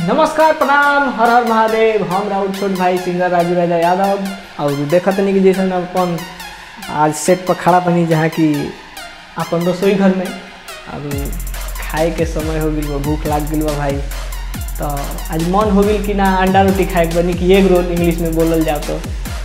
नमस्कार प्रणाम हर हर महादेव हम राहुल छोट भाई सिंगर राजू राजा यादव और देखत नहीं कि जैसे अपन आज सेट पर खड़ा बनी जहाँ की अपन रसोई घर में और खाए के समय हो गई भूख लाग गई बा भाई तो आज मन हो गई कि ना अंडा रोटी खाए के बनी कि एग रोल इंग्लिश में बोलल जाओ तो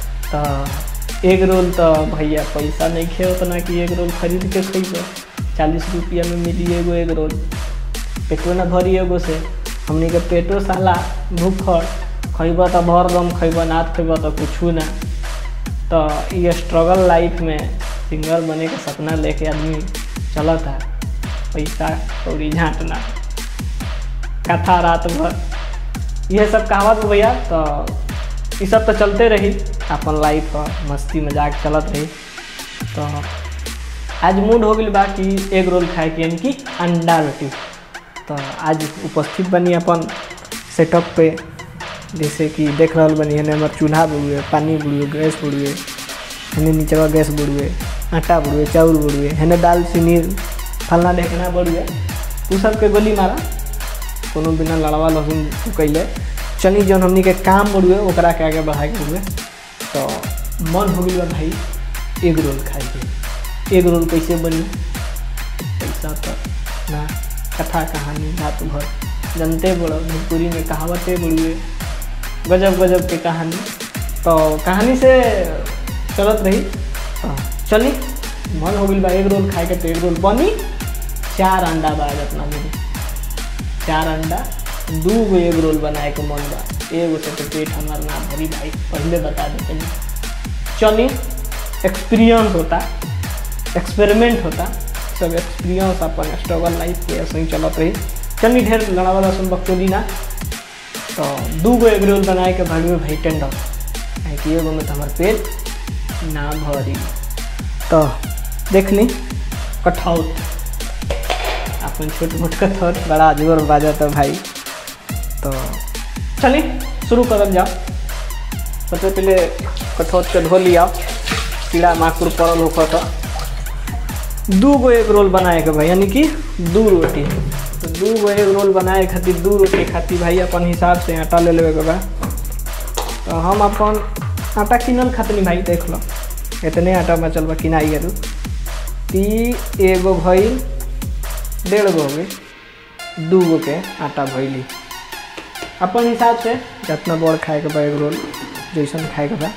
तो एग रोल तो भैया पैसा नहीं खे उतना कि एग रोल खरीद के खइबो चालीस रुपया में मिली एगो एग रोल पेटो ना भरी एगो से हमनी के पेटो साला भूखल खइब तो भर दम खइब ना खइब तो कुछू ना तो ये स्ट्रगल लाइफ में सिंगर बने के सपना लेके आदमी चलता पैसा कौड़ी झाँटना कथा रात भर यह सब कहावत बा भैया तो ये सब तो चलते रही अपन लाइफ मस्ती मजाक चलत रही तो आज मूड हो गई बा कि एग रोल खाए के यानी कि अंडा रोटी तो आज उपस्थित बनी अपन सेटअप पे जैसे कि देख रहा बनी हने हमार चूल्हा बुड़ुए पानी बुड़ुए गैस बुड़ुए हने नीचवा गैस बुड़ुए आटा बुड़ुए चाउर बुड़ुए हने दाल चीनी फलना ढेकना बुड़ुए उ सब के गोली मारा कोनो बिना लड़वा लहसुन कैले चली जौन हमनी के काम बुड़ुए ओकरा के आगे बढ़ाए के हुए तो मन हो गई बा भाई एग रोल खाए के एग रोल कैसे बनी पैसा तो ना कथा कहानी रात भर जनते बड़ो भोजपुरी में कहावतें बड़ुए गजब गजब के कहानी तो कहानी से चलत रही तो चली मन हो गई बा एग रोल खाए के तो एग रोल बनी चार अंडा बा आज अपना मेरी चार अंडा दू गो एग रोल बनाए के मन बा एगो से तो पेट हमार ना भरी भाई पहले बता देते चली एक्सपीरियंस होता एक्सपेरिमेंट होता सब एक्सपीरियंस अपन स्ट्रगल लाइफ के ऐसे ही चलत रही चलनी ढेर लड़ा वाला सुन बकचोदी ना तो दू गो एग रोल बनाए के भागवे भाई टेंडर काहे कि एगो में तो हमार पेट ना भरी तो देख ली कठौत अपन छोट मोट कठौत बड़ा जोर बाजत भाई तो चली शुरू करल जाओ सबसे पहले कठौत के धो लिया कीड़ा माकुर पड़ल होकर तो दू गो एग रोल बनाए के भाई यानी कि दू रोटी तो दू गो एग रोल बनाए खातिर दू रोटी खातिर भाई अपन हिसाब से आटा ले लेवे के बा तो हम अपन आटा किनल खातिर भाई देख लो इतने आटा में चल बा किनाई है ती एगो भइल डेढ़ गो हो गई दू गो के आटा भइली अपन हिसाब से जितना बड़ खाए के बा एग रोल जैसन खाए के बा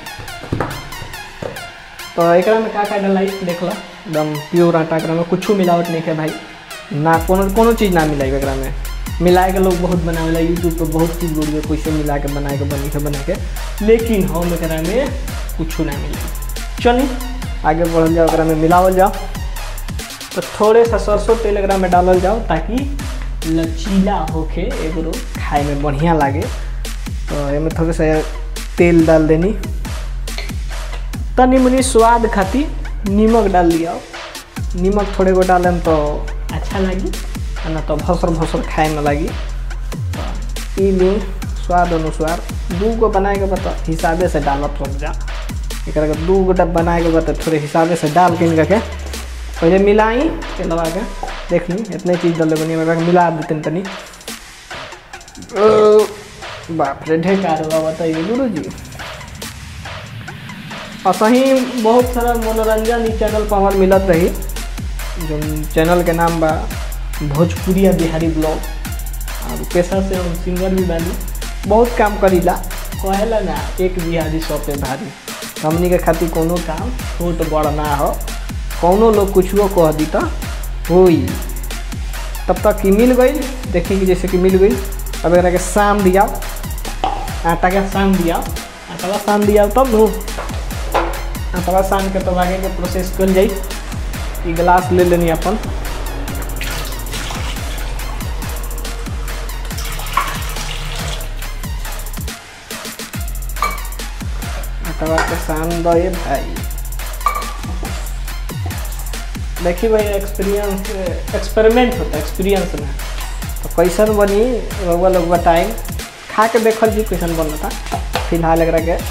तो एकरा में का का डलाई देख लो एकदम प्योर आटा एकरा में कुछ मिलावट नहीं है भाई ना कोनो कोनो चीज़ ना मिलाई एकरा में मिलाए के लोग बहुत बनावेला यूट्यूब पर बहुत चीज़ बोलिए कैसे मिला के बनाए के बनी के बना के लेकिन हम एकरा में कुछ ना मिलाई चली आगे बढ़ल जाओ एकरा में मिलावल जाओ तो थोड़े सा सरसों तेल एकरा में डालल जाओ ताकि लचीला होके एगो खाए में बढ़िया लागे तो एमे थोड़े सा तेल डाल देनी तनी मनी स्वाद खातिर नीमक डाल दिया नीमक थोड़े गो डालेम तो अच्छा लगी ना तो भसर भसर खाए में लगी तो ई ली स्वाद अनुसार दू गो बनाए के बता हिसाबे से डालत रुक जा एक दू गो डब बनाए के बता थोड़े हिसाबे से डाल के इनका के पहले मिलाई के लगा के देख ली इतने चीज़ डाले बनी मिला देते तनी बाप रे ढेकार हुआ बताइए गुरु जी और सही बहुत सारा मनोरंजन इस चैनल पर हमार मिलत रही जो चैनल के नाम बा भोजपुरिया बिहारी ब्लॉग और पेशा से हम सिंगर भी बानी बहुत काम करीला कहेला ना एक बिहारी सौ पे भारी हमनी के खातिर कोनो काम छोट बड़ ना हो कौनो लोग कुछो कह दी तो होई तब तक कि मिल गई देखी कि जैसे कि मिल गई अब एकरा के शाम दिया आटा के शाम दिया आटा शाम दिया तब नू आटा सान के तब आगे के प्रोसेस कर जाई ई गिलास ले लेनी अपन आटा के सान दे भाई देखी भाई एक्सपीरियंस एक्सपेरिमेंट होता है एक्सपीरियंस में तो कैसन बनी रउआ लोग बताई खा के देखल जी कैसन बनता फिलहाल एकरा के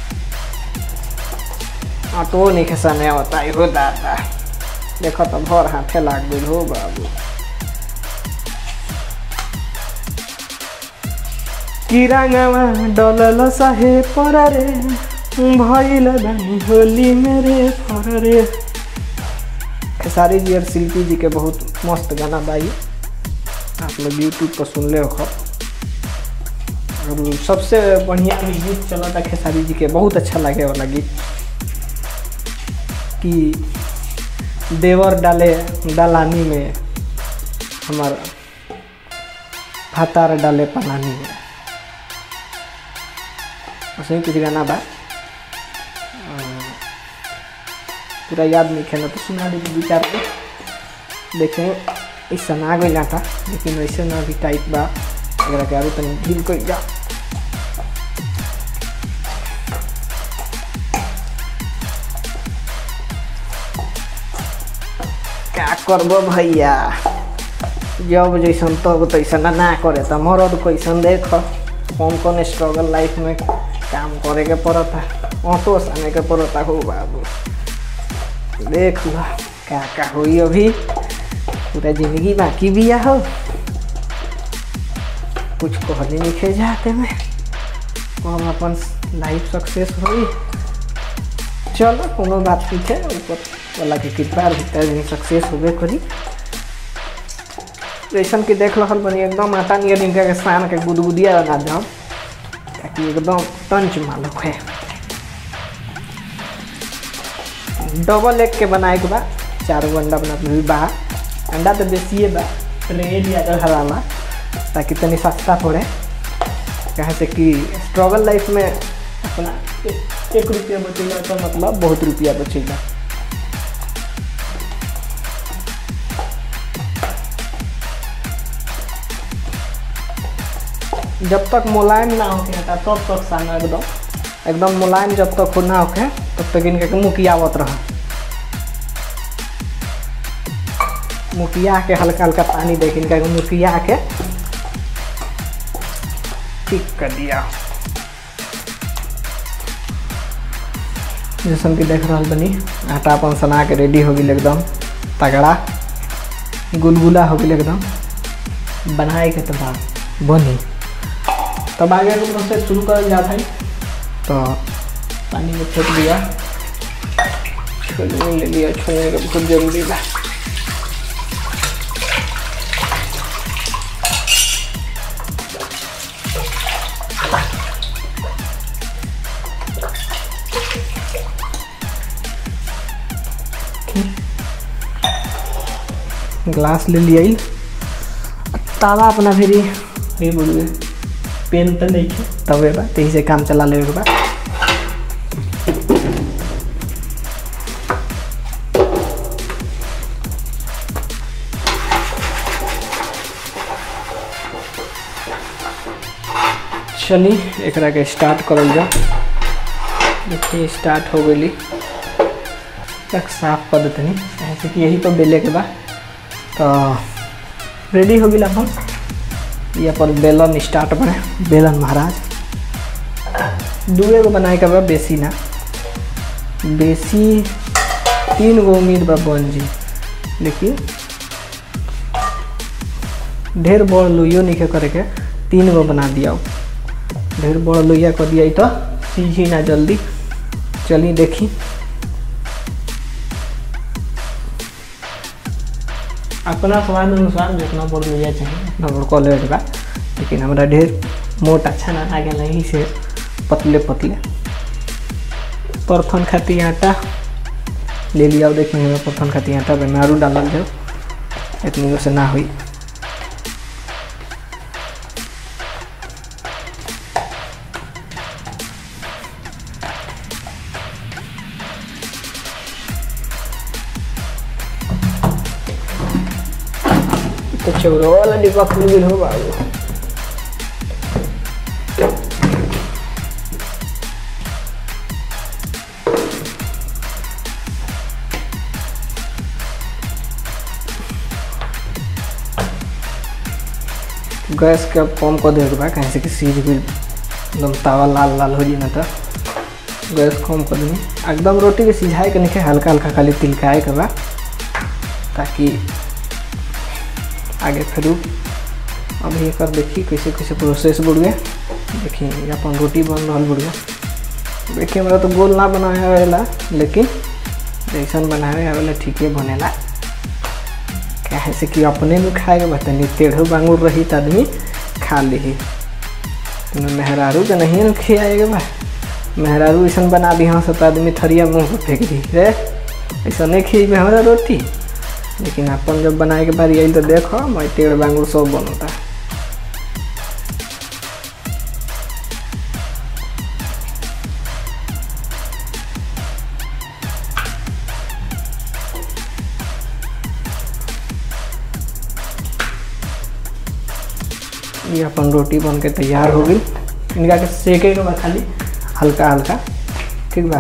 आटो नहीं खेसने होता हो दादा देखो तो भर हाथे लाग गई हो बाबू किरांगवा डलल सहे पर रे भइल बानी होली मेरे फर रे खेसारी जी और शिल्पी जी के बहुत मस्त गाना बाई आप लोग यूट्यूब पर सुन ले हो और सबसे बढ़िया भी गीत चला था खेसारी जी के बहुत अच्छा लगे वाला गीत कि देवर डाले डालानी में हमार भातार डाले पलानी में ऐसे ही कुछ गाना बा पूरा याद नहीं खेला तो सुना दीजिए विचार के देखें इस सन आ गई था लेकिन वैसे ना भी टाइप बा अगर के आगे तनी ढील कर जा क्या करबो भैया जब जैसन तब तैसन ना करे तो मरद कैसन देख कौन कौन स्ट्रगल लाइफ में काम करे के पड़ता ऑटो साने के पड़ता हो बाबू देख लो क्या क्या हुई अभी पूरा जिंदगी बाकी भी हो कुछ कहले लिखे जाते में हम अपन लाइफ सक्सेस हुई चलो कोनो बात नहीं है ऊपर वाला के कृपा भीतर भी सक्सेस होबे करी जैसन कि देख रहल बनी एकदम आटा नियर इनका के सान के गुदगुदिया बना दम ताकि एकदम टंच मालूक है डबल एग के बनाए के बा चार गो अंडा बना भी बा अंडा तो बेसिए बा ट्रे लिया कर हराला ताकि तनी सस्ता पड़े कहे से कि स्ट्रगल लाइफ में अपना एक रुपया बचेगा तो मतलब बहुत रुपया बचेगा जब तक मुलायम ना होके तब तक साना एकदम एकदम मुलायम जब तक ना होके तब तक इनके मुकियावत रह मुकिया के हल्का हल्का पानी दे के इनका मुकिया के ठीक कर दिया जैसन कि देख रहा बनी आटा अपन सना के रेडी हो गई एकदम तगड़ा गुलगुला हो गई एकदम बनाए के तो बाद बनी तब आगे के प्रोसेस शुरू कर जा भाई तो पानी में फेंक दिया छोलनी ले लिया छोलने का बहुत जरूरी बा ग्लास ले लिया तावा अपना फिर ये बोलूँ पेन तो नहीं है तबे बा तही से काम चला लेवे के बा चली एकरा के स्टार्ट करल जा देखिए स्टार्ट हो गई तक साफ कर देते ऐसे कि यही पर बेले के बा तो रेडी हो गई अपन ये पर बेलन स्टार्ट बने बेलन महाराज दुए गो बनाए के बा बेसी ना बेसी तीन गो उम्मीद बा बन जी लेकिन ढेर बड़ लोइयो नहीं करे के तीन गो बना दिया ढेर बड़ लोइया कर दिया तो सीझी ना जल्दी चली देखी अपना स्वाद अनुसार जितना बड़ लोइया चाहिए उतना बड़ कॉल बा लेकिन हमारा ढेर मोट अच्छा ना आ गया यही से पतले पतले परथन खाती आटा ले लिया देख में परथन खाती आटा में आरू डालल जाओ इतनी से ना हुई तो चौरो वाला डिब्बा खुल गई हो बाबू गैस के अब कम कर देगा बा कहीं से कि सीज भी एकदम तावा लाल लाल हो जाए ना तो गैस कम कर दी एकदम रोटी के सिझाए के नहीं हल्का हल्का खाली तिलकाए के बा ताकि आगे फिर अभी एक देखी कैसे कैसे प्रोसेस बढ़ गए देखिए अपन रोटी बन रहा बुढ़िया देखिए हमरा तो गोल ना बनावे आवेला लेकिन जैसन बनावे आवेला ठीके बनेला काहे से कि अपने में खाए के बतनी टेढ़ो बांगुर रही त आदमी खा ली मेहरारू के नहीं न खियाएगा बा मेहरारू ऐसा बना दी हाँ सब आदमी थरिया मुँह पर फेंक दी रे ऐसा नहीं खिएबे हमारा रोटी लेकिन अपन जब बनाए के बारी आई तो देखो मैं टेढ़ बांगुर सब बनता ये अपन रोटी बन के तैयार हो गई इनका के सेके के बाद खाली हल्का हल्का ठीक बा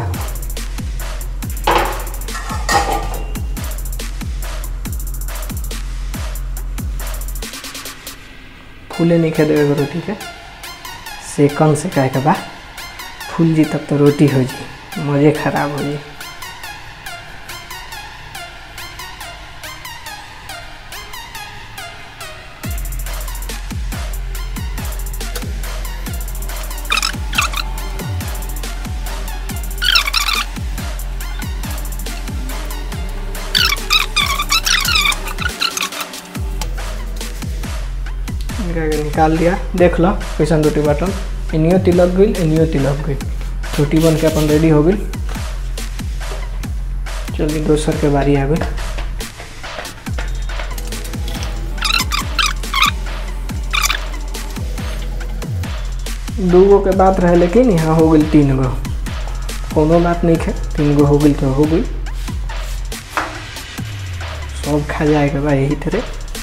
फूले नहीं खे देवे रोटी के सेकन से कहे के बा फूल जी तब तो रोटी हो जी मज़े खराब हो जी इनका के निकाल दिया देख लो कैसन रोटी बाटन इनियो तिलक गई इनियो तिलक गई रोटी बन के अपन रेडी हो गई चलिए दोसर के बारी आ गई दू गो के बात रहे लेकिन यहाँ हो गई तीन गो कोनो बात नहीं है तीन गो हो गई तो हो गई सब खा जाएगा बा यही तरह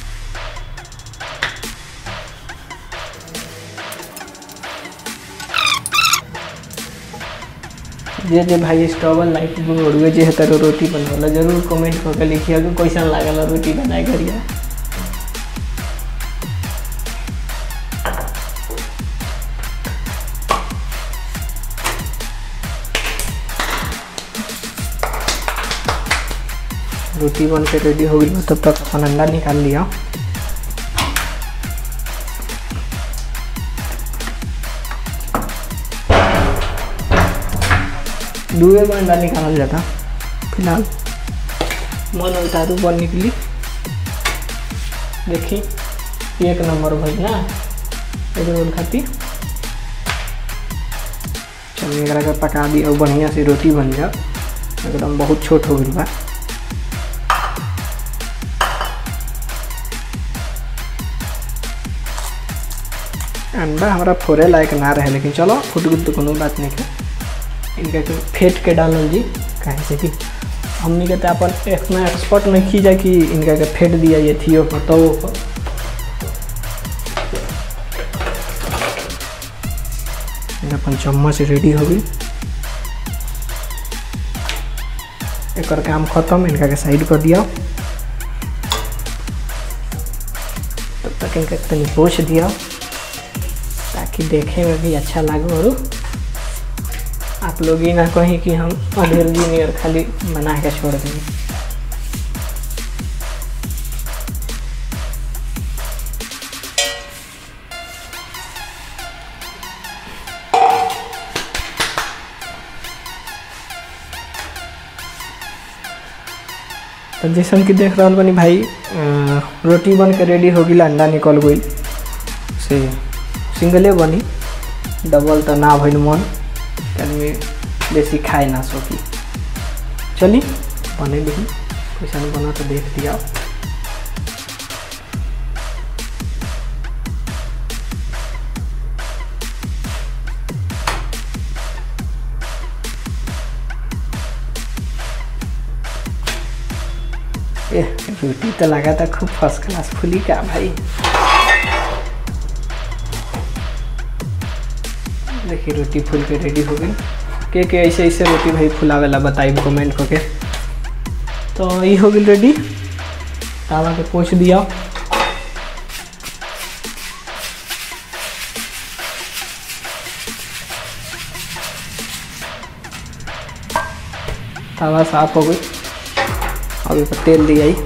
जे जे भाई स्टोवल लाइट बोर्डवे जे है तेरो रोटी बनवाला जरूर कमेंट करके लिखिए कि कैसन लागल रोटी बनाए करिए रोटी बन के रेडी हो गई तब तक अपन अंडा निकाल लिया दुए में अंडा निकाला जाता फिलहाल मन उतारू बन निकली देखी एक नंबर भाई ना एक रोल खाती चलिए एकरा के पका दी और बढ़िया से रोटी बन जाओ एकदम बहुत छोट हो गई बा अंडा हमारा फोड़े लायक ना रहे लेकिन चलो फुट गुट तो कोनो बात नहीं है इनका के फेंट के डालल जी कहे से कि हमनी के तो अपन इतना एक्सपर्ट नहीं की जाए कि इनका के फेंट दिया ये थियो पर तो पर इनका अपन चम्मच रेडी हो गई एक काम खत्म इनका के साइड कर दिया तब तक इनका तनी पोछ दिया ताकि देखे में भी अच्छा लगे और आप लोग ये ना कहीं कि हम अधेर जूनियर खाली बना के छोड़ देंगे तो जैसन कि देख रहा बनी भाई अ, रोटी बन के रेडी हो गई अंडा निकल गई से सिंगले बनी डबल तो ना भइल मन आदमी बेसी खाए ना सकी चली बने ली कैसन बना तो देख दिया ए रोटी तो लगा था खूब फर्स्ट क्लास फुली का भाई देखिए रोटी फूल के रेडी हो गई के के ऐसे ऐसे रोटी भाई फुलावेला बताई कमेंट करके तो ये हो गई रेडी तावा के पोछ दिया तावा साफ हो गई अब इस पर तेल दिया ही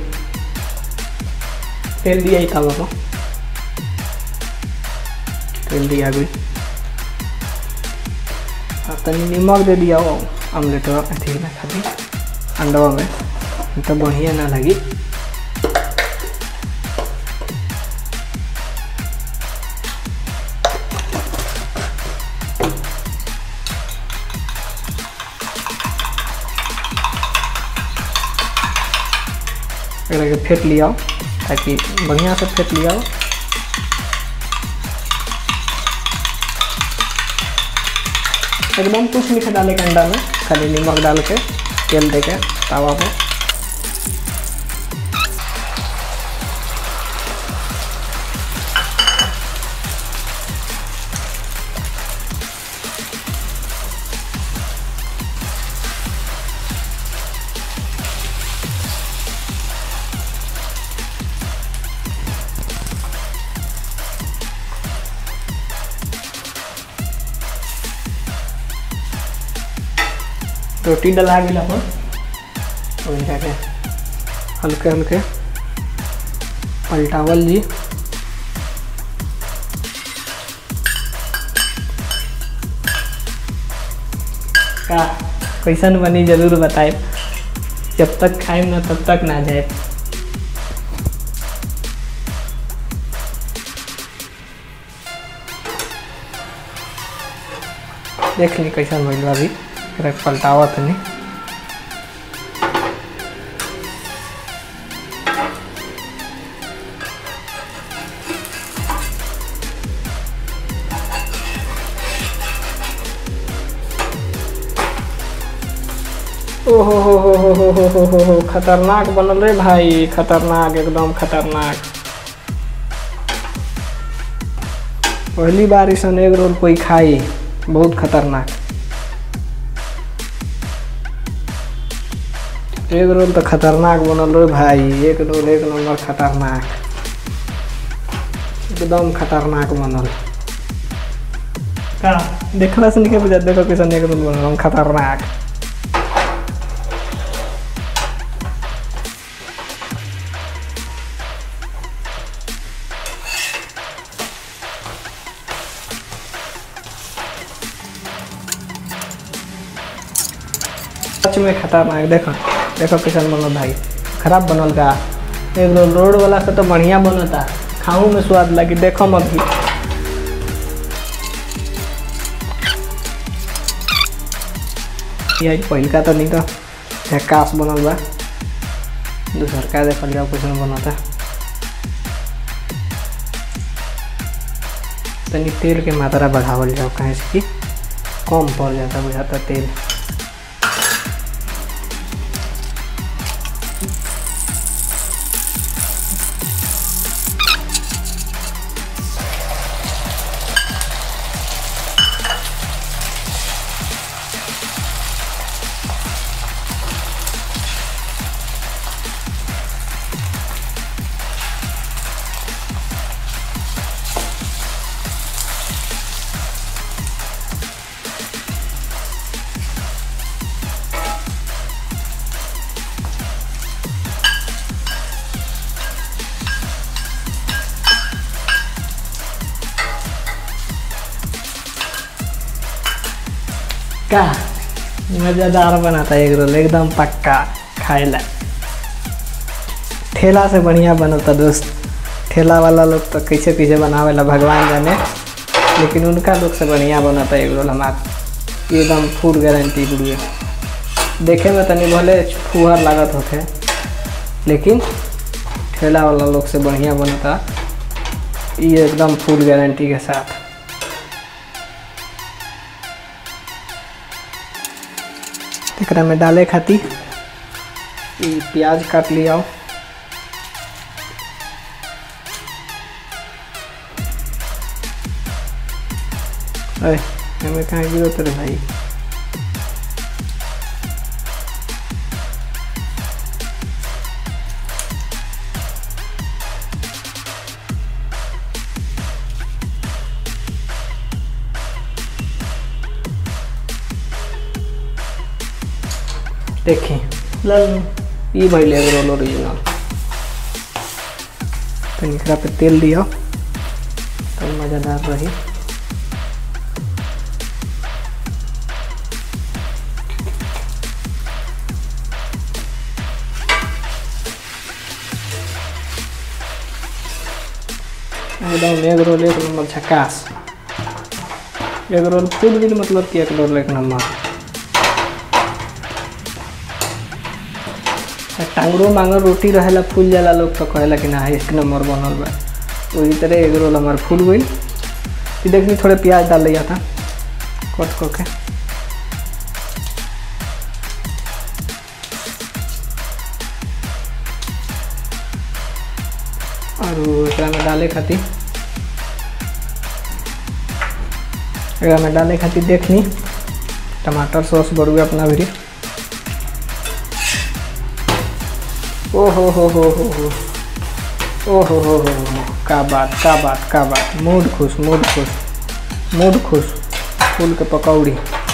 तेल दिया ही तावा को तेल दिया गई आ तनी नमक दे दिया ऑमलेट अथी में खाली अंडवा में तो बढ़िया ना लगी एकरा के फेंट लिया ताकि बढ़िया से फेंट लिया एकदम कुछ नहीं डाले के अंडा में खाली नमक डाल के तेल दे के तावा पे रोटी डला गेला पर ओइला के हल्के हल्के पलटावल जी का कैसन बनी जरूर बताए जब तक खाए ना तब तक ना जाए देख ली कैसन भइल बा अभी एकरा के पलटावत नहीं ओहो हो हो हो हो हो हो हो हो खतरनाक बनल रे भाई खतरनाक एकदम खतरनाक पहली बार ऐसा एग रोल कोई खाई बहुत खतरनाक एग रोल तो खतरनाक बनल रे भाई एक रोल एक नंबर खतरनाक एकदम खतरनाक बनल का देखला से नहीं बुझा देखो कैसा एक रोल बनल खतरनाक सच में खतरनाक देखो देखो कैसन बनल भाई खराब बनल का एक रोल रोड वाला से तो बढ़िया बनता खाऊं में स्वाद लगी देखो मत भी यही पहिलका तो नहीं तो झक्कास बनल बा दूसर का देखल जाओ कैसन बनता तनी तेल के मात्रा बढ़ावल जाओ कहीं से कि कम पड़ जाता बुझाता तेल का मज़ेदार बनाता है एग रोल एकदम पक्का खाए ला ठेला से बढ़िया बनता दोस्त ठेला वाला लोग तो कैसे कैसे बनावेला भगवान जाने लेकिन उनका लोग से बढ़िया बनता एग रोल हमार एकदम फूड गारंटी बुढ़िए देखे में तनी भले फुहर लागत होते लेकिन ठेला वाला लोग से बढ़िया बनता ये एकदम फूड गारंटी के साथ एकरा में डाले खातिर ई प्याज काट लिया अरे हमें कहाँ गिरो रे भाई देखें लल ई भइल एग रोल ओरिजिनल तनी एकरा पे तेल दियो तो मज़ेदार रही एकदम एग रोल एक नंबर झकास एग रोल फूल भी मतलब कि एक रोल एक नंबर टांगरो मांगर रोटी रहेला फूल जाला लोग तो कहेला कि ना एक नंबर बनल बा वही तरह एग रोल हमार फूल गई कि देखनी थोड़े प्याज डाल लिया था कट करके और एकरा में डाले खातिर एकरा में डाले खातिर देखनी टमाटर सॉस बड़ुए अपना भी ओ हो हो हो हो हो ओ हो हो हो हो का बात का बात का बात मूड खुश मूड खुश मूड खुश फूल के पकौड़ी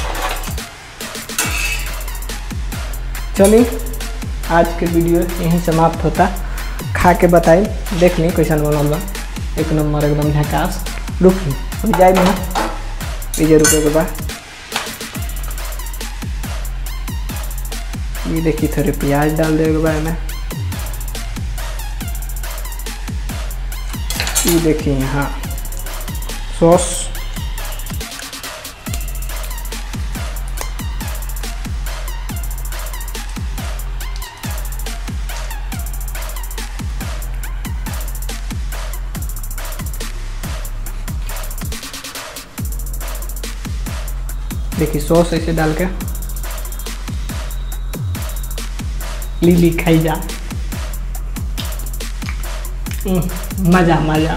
चलिए आज के वीडियो यहीं समाप्त होता खा के बताई देख ली कैसन बनल बा एक नंबर एकदम झकास रुकी हो जाए ना ये रुके के बाद ये देखी थोड़े प्याज डाल देवे के बाद में ये देखिए यहाँ सॉस देखिए सॉस ऐसे डाल के लीली खाई जा मज़ा मज़ा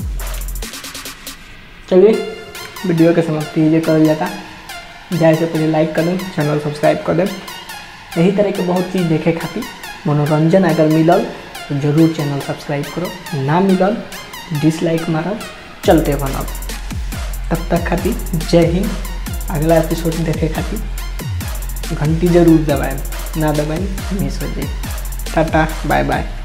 चलिए वीडियो के समाप्ति ये कर जाता जाए से पहले लाइक कर दें चैनल सब्सक्राइब कर दें यही तरह के बहुत चीज़ देखे खातिर मनोरंजन अगर मिलल तो जरूर चैनल सब्सक्राइब करो ना मिलल डिसलाइक मारब चलते बनब तब तक खातिर जय हिंद अगला एपिसोड देखे खातिर घंटी जरूर दबाएं ना दबाएं मिस हो जाए टाटा बाय बाय